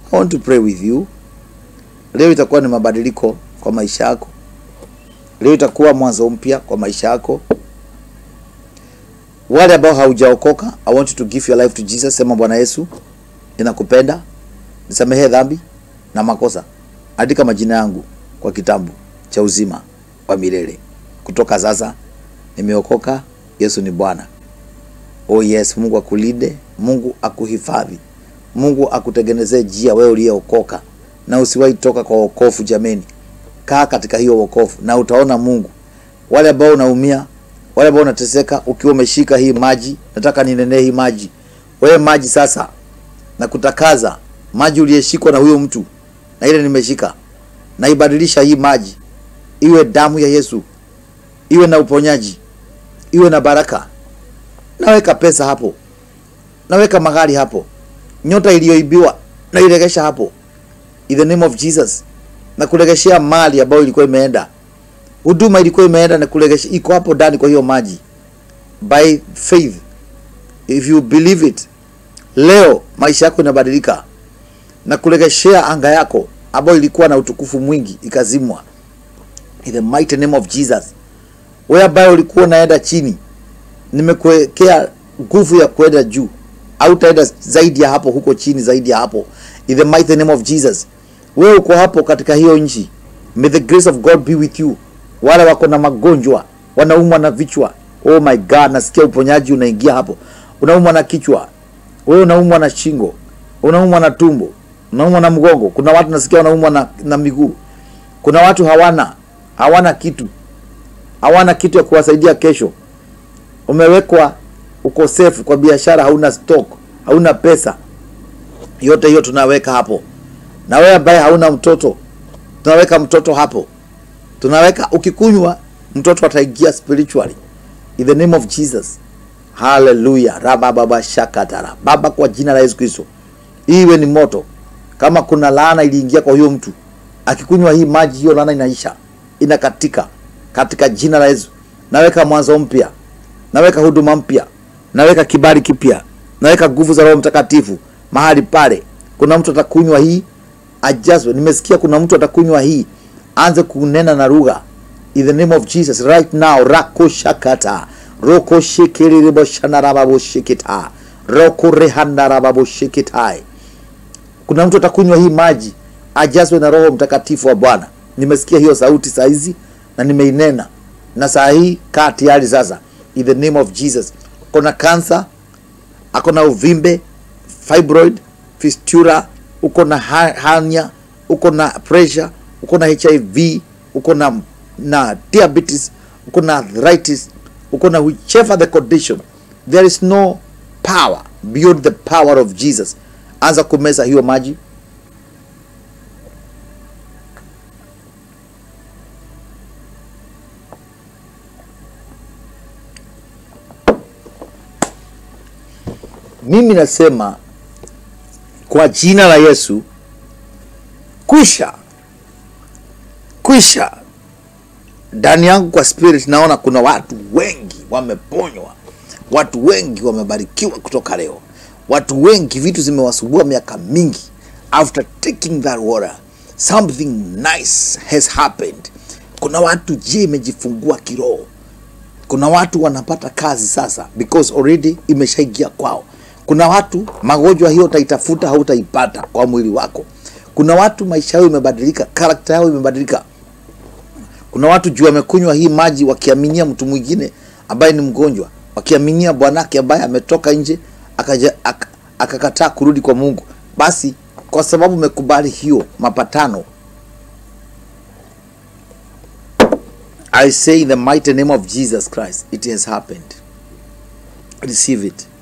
I want to pray with you. Leo itakuwa ni mabadiliko kwa maisha yako. Leo itakuwa mwanzo mpya kwa maisha yako. Wale ambao haujaokoka, I want you to give your life to Jesus. Sema Bwana Yesu, ninakupenda, nisamehe dhambi na makosa. Andika majina yangu kwa kitabu cha uzima wa milele. Kutoka sasa nimeokoka. Yesu ni Bwana. Oh yes, Mungu akulinde, Mungu akuhifadhi, Mungu akutengenezee njia wewe uliyeokoka, na usiwahi toka kwa wokovu. Jameni, kaa katika hiyo wokovu na utaona Mungu. Wale ambao unaumia, wale ambao unateseka, ukiwa umeshika hii maji, nataka ninenee hii maji. Wewe maji sasa, na kutakaza maji uliyeshikwa na huyo mtu na ile nimeshika, naibadilisha hii maji iwe damu ya Yesu, iwe na uponyaji, iwe na baraka. Naweka pesa hapo, naweka magari hapo, nyota iliyoibiwa nairegesha hapo, in the name of Jesus, na kuregeshea mali ambayo ilikuwa imeenda, huduma ilikuwa imeenda, na kuregesha iko hapo ndani kwa hiyo maji, by faith, if you believe it. Leo maisha yako inabadilika na kuregeshea anga yako ambayo ilikuwa na utukufu mwingi ikazimwa, in the mighty name of Jesus. Wewe ambaye ulikuwa unaenda chini nimekuwekea nguvu ya kwenda juu, au utaenda zaidi ya hapo, huko chini zaidi ya hapo, in the mighty name of Jesus. Wewe uko hapo katika hiyo nchi, may the grace of God be with you. Wale wako na magonjwa, wanaumwa na vichwa, oh my God, nasikia uponyaji unaingia hapo. Unaumwa na kichwa, wewe unaumwa na shingo, unaumwa na tumbo, unaumwa na mgongo. Kuna watu nasikia wanaumwa na, na miguu. Kuna watu hawana hawana kitu, hawana kitu ya kuwasaidia kesho umewekwa ukosefu kwa biashara, hauna stock, hauna pesa. Yote hiyo tunaweka hapo. Na wewe ambaye hauna mtoto, tunaweka mtoto hapo, tunaweka ukikunywa, mtoto ataingia spiritually in the name of Jesus. Haleluya, raba baba shakatara. Baba, kwa jina la Yesu Kristo, iwe ni moto. Kama kuna laana iliingia kwa huyo mtu, akikunywa hii maji, hiyo laana inaisha, inakatika katika jina la Yesu. Naweka mwanzo mpya naweka huduma mpya, naweka kibali kipya, naweka nguvu za Roho Mtakatifu mahali pale. Kuna mtu atakunywa hii ajazwe. Nimesikia kuna mtu atakunywa hii, anze kunena na lugha in the name of Jesus right now. rako shakata roko shekerebo shanarababo shikita roko rehandarababo shikitai. Kuna mtu atakunywa hii maji ajazwe na Roho Mtakatifu wa Bwana. Nimesikia hiyo sauti saa hizi na nimeinena, na saa hii kaa tayari sasa in the name of Jesus. Kuna kansa, ako na uvimbe, fibroid, fistula, uko na hernia, uko na pressure, uko na HIV, uko na na diabetes, uko na arthritis, uko na whichever the condition, there is no power beyond the power of Jesus. Anza kumeza hiyo maji. Mimi nasema kwa jina la Yesu, kwisha kwisha. Ndani yangu kwa spirit naona kuna watu wengi wameponywa, watu wengi wamebarikiwa kutoka leo, watu wengi vitu zimewasubua miaka mingi. After taking that water something nice has happened. Kuna watu je, imejifungua kiroho. Kuna watu wanapata kazi sasa because already imeshaingia kwao. Kuna watu magonjwa hiyo utaitafuta hautaipata kwa mwili wako. Kuna watu maisha yao imebadilika, karakta yao imebadilika. Kuna watu juu wamekunywa hii maji wakiaminia mtu mwingine ambaye ni mgonjwa, wakiaminia bwanake ambaye ametoka nje akaja ak, akakataa kurudi kwa Mungu. Basi kwa sababu umekubali hiyo mapatano, I say in the mighty name of Jesus Christ, it has happened. Receive it.